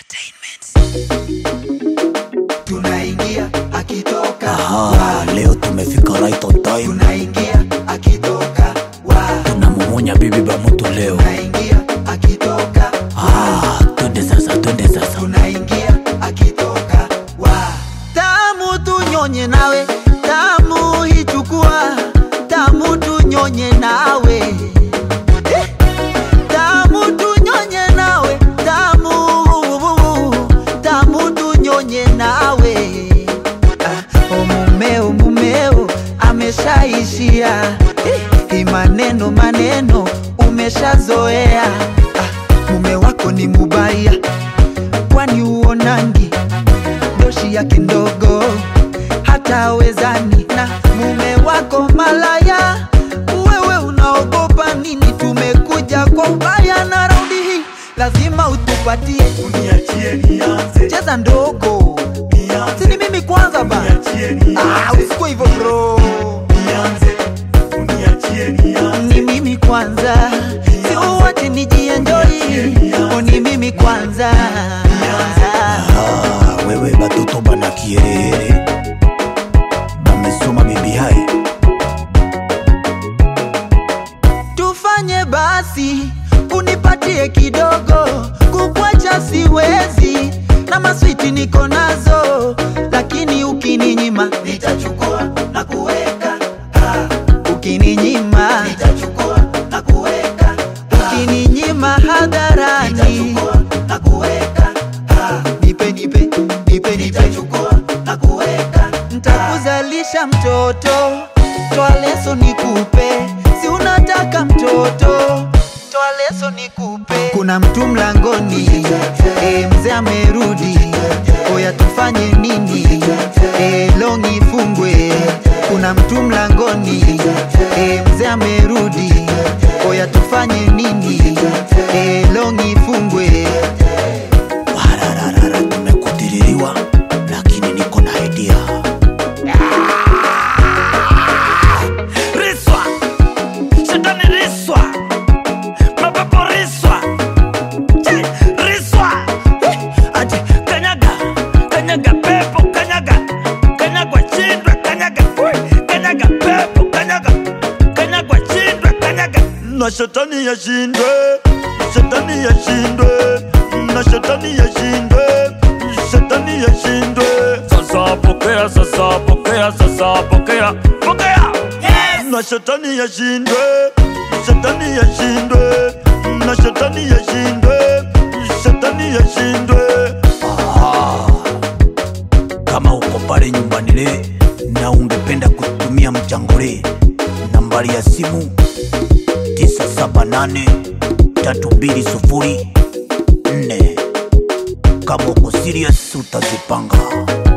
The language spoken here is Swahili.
tunaingia akitoka Aha, leo tumefika right on time. tunaingia akitoka wa Tunamumunya bibi ba mtu leo. tunaingia akitoka Ah, twende sasa, twende sasa. tunaingia akitoka wa tamu tunyonye nawe tamu hichukua tamu tunyonye nawe Eh, tamu tunyonye nawe tamu tamu tunyonye nawe ah, o mumeo mumeo ameshaishia Eh, hii maneno maneno umeshazoea ah, mume wako ni mubaya kwani uonangi doshi yake ndogo hata wezani na mume wako malaya wewe unaogopa nini tumekuja kwa ubaya na raundi hii lazima utupatie uniachie nianze cheza ndogo nianze sini mimi kwanza ba uniachie ah, nianze usikuwa hivyo bro nianze uniachie nianze ni mimi kwanza siuwache nijienjoi ni mimi kwanza Ah, wewe batoto bana kierere. Bamesoma bibi hai. tufanye basi unipatie kidogo kukwacha siwezi na maswiti niko nazo lakini ukininyima nitachukua na kuweka ah, ukininyima nitachukua na kuweka ah, ukininyima hadharani nitachukua na kuweka ah, nipe nipe nipe nipe nitachukua na kuweka ntakuzalisha mtoto toa leso nikupe si unataka mtoto toa leso nikupe kuna mtu mlangoni e, mzee amerudi oya tufanye nini e, long ifungwe kuna mtu mlangoni e, mzee amerudi oya tufanye nini e, long ifungwe Warararara, tumekutiririwa lakini niko na idea. riswa shetani riswa mapepo riswa Che, riswa Eh, ati kanyaga kanyaga pepo kanyaga kanyagwa chindwe kanyaga Ui, kanyaga pepo kanyaga kanyagwa chindwe kanyaga na shetani yashindwe shetani yashindwe na shetani yashindwe shetani yashindwe sasa pokea sasa pokea sasa pokea pokea na shetani yashindwe shetani yashindwe na shetani yashindwe shetani yashindwe Ah, kama uko pale nyumbani le na ungependa kutumia mchangore, nambari ya simu 978 320 4. Kama uko serious utazipanga.